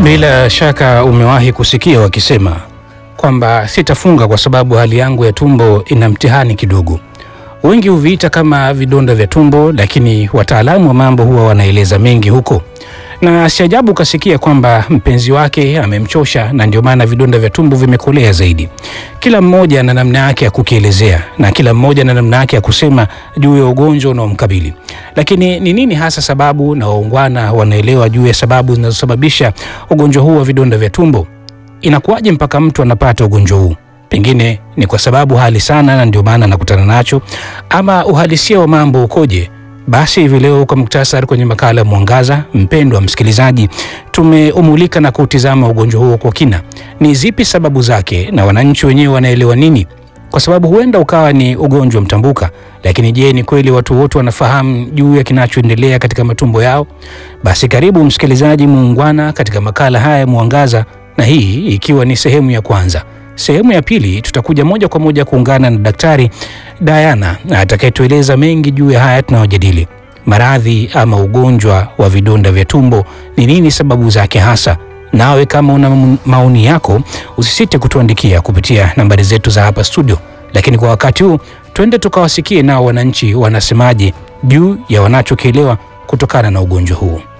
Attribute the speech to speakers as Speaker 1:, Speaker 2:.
Speaker 1: Bila shaka umewahi kusikia wakisema kwamba sitafunga kwa sababu hali yangu ya tumbo ina mtihani kidogo. Wengi huviita kama vidonda vya tumbo, lakini wataalamu wa mambo huwa wanaeleza mengi huko, na si ajabu ukasikia kwamba mpenzi wake amemchosha na ndio maana vidonda vya tumbo vimekolea zaidi. Kila mmoja na namna yake ya kukielezea na kila mmoja na namna yake ya kusema juu ya ugonjwa unaomkabili. Lakini ni nini hasa sababu, na waungwana wanaelewa juu ya sababu zinazosababisha ugonjwa huu wa vidonda vya tumbo? Inakuwaje mpaka mtu anapata ugonjwa huu? Pengine ni kwa sababu hali sana na ndio maana anakutana nacho, ama uhalisia wa mambo ukoje? Basi hivi leo kwa muktasari kwenye makala ya Mwangaza, mpendwa msikilizaji, tumeumulika na kuutizama ugonjwa huo kwa kina. Ni zipi sababu zake na wananchi wenyewe wanaelewa nini? Kwa sababu huenda ukawa ni ugonjwa mtambuka, lakini je, ni kweli watu wote wanafahamu juu ya kinachoendelea katika matumbo yao? Basi karibu msikilizaji muungwana katika makala haya ya Mwangaza, na hii ikiwa ni sehemu ya kwanza. Sehemu ya pili tutakuja moja kwa moja kuungana na Daktari Diana atakayetueleza mengi juu ya haya tunayojadili. Maradhi ama ugonjwa wa vidonda vya tumbo ni nini, sababu zake hasa? Nawe kama una maoni yako usisite kutuandikia kupitia nambari zetu za hapa studio. Lakini kwa wakati huu twende tukawasikie nao wananchi wanasemaje juu ya wanachokielewa kutokana na ugonjwa huu.